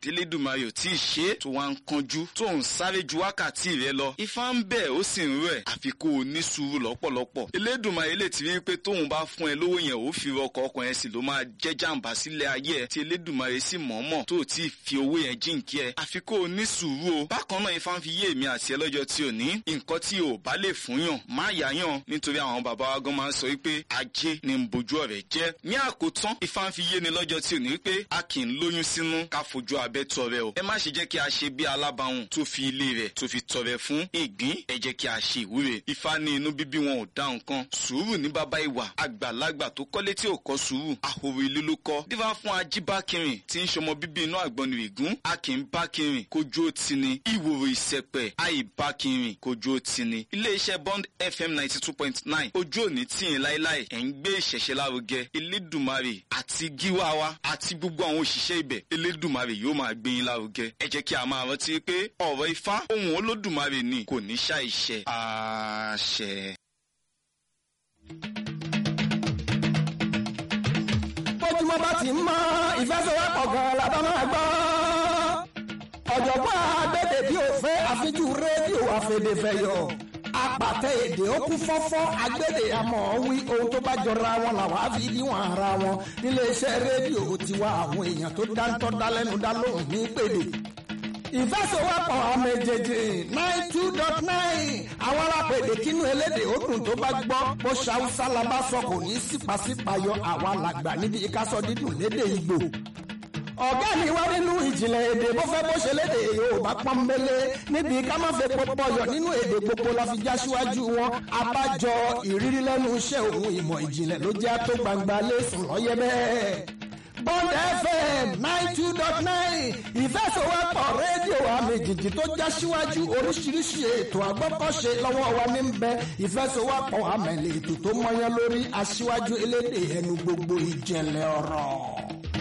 délédùmarè ò tí ì ṣe é tó wá ń kanjú tó ń sáré ju wákàtí rẹ lọ ifá ń bẹ̀ ó sì ń rẹ̀ àfi kó o ní sùúrù lọ́pọ̀lọpọ̀ elédùmarè lè ti rí pé tóun bá fún ẹ lówó yẹn ó fi rọkọ̀ ọkàn yẹn sì ló máa jẹ́ jàǹbá sílẹ̀ ayé ẹ tí elédùmarè sì mọ̀ọ́mọ̀ tó ò tí ì fi owó yẹn jíǹkí ẹ àfi kó o ní sùúrù o bákan náà ifá ń fi yé èmi àti ẹ lọ́jọ́ tí ò ní nǹkan tí o bá lè fún yàn má yà yàn nítorí àwọn bàbá wa gan máa ń sọ wípé ajé ni ń bojú ọ̀rẹ́ jẹ́ ní àkótán ifá ń fi yé ni lọ́jọ́ tí ò ní wípé a kì í lóyún sínú ká fojú abẹ́ tọrẹ o ẹ má ṣe jẹ́ kí a ṣe bí alábàáhùn tó fi ilé rẹ̀ tó fi tọrẹ fún ìgbín ẹ jẹ́ kí a ṣe ìwúre ifá ní inú bíbí wọn ò dá nǹkan sùúrù ní bàbá ìwà àgbàlagbà tó kọ́lé tí ò kọ́ sùúrù ahoro ilé ló kọ́ dífá fún ajíbákẹrin tí ń ṣọmọ bíbí inú àgbọnù ìgún a kì í bákẹrin kójú ó ti ni ìwòrò ìsẹpẹ àìbákẹrin kójú ó ti ni iléeṣẹ́ bond fm ninety two point nine ojú òní tíyìn láéláé ẹ̀ ń gbé ìṣẹ̀ṣẹ̀ lárugẹ elédùmarè àti gíwá wa àti gbogbo àwọn òṣìṣẹ́ ibẹ̀ elédùmarè yóò máa gbé yín lárugẹ ẹ jẹ́ kí a máa rántí pé ọ̀rọ̀ ifá ohun olódùmarè ni kò ní ṣàìṣẹ àṣẹ. bójúmọ́ bá ti ń mọ́ ìfẹsẹ̀wọ́pọ̀ gan-an la bá máa gbọ́. ọ̀jọ̀gbọ́n agbẹ́dẹ̀ bí o fẹ́ àfijú rédíò àfẹ̀dẹ̀fẹ̀yọ̀ apàtẹ èdè ó kún fọ́fọ́ agbẹ́dẹ̀ àmọ́ wí ohun tó bá jọra wọn làwọn á fi níwọ̀n ara wọn níléeṣẹ́ rédíò tiwa àwọn èèyàn tó dáńtọ́ dálẹ́nu dá lóhùn ní pèlè ìfẹsẹ̀wọ́pọ̀ ọmọ èjèèjì nine two dot nine àwọn alápèdè kínú elédè òdùn tó bá gbọ́ bó ṣàwùsá la bá sọ kò ní sípàsípàyọ àwa làgbà níbi ìkásọ dídùn lédè ìgbò ọ̀gá mi wá nínú ìjìnlẹ̀ èdè bó fẹ́ bó ṣe lédè yorùbá pọ́nbélé níbi ká má fẹ́ pọpọyọ nínú èdè gbogbo la fi já síwájú wọn abájọ ìrírí lẹ́nu iṣẹ́ òun ìmọ̀ ìjìnlẹ̀ ló jẹ́ tó gbangba lẹ́sùn lọ́yẹ́ bẹ́ẹ̀. Bond FM nine two dot nine ìfẹsọ̀wọ́pọ̀ rédíò àmì jìjì tó já síwájú oríṣiríṣi ètò àgbọ́kọ̀ṣe lọ́wọ́ wa ní bẹ ìfẹsọ̀wọ́pọ̀ àmẹ̀lẹ̀ ètò tó mọyán lórí aṣíwájú elédè ẹnu gbogbo ìjẹ̀lẹ̀ ọ̀rọ̀.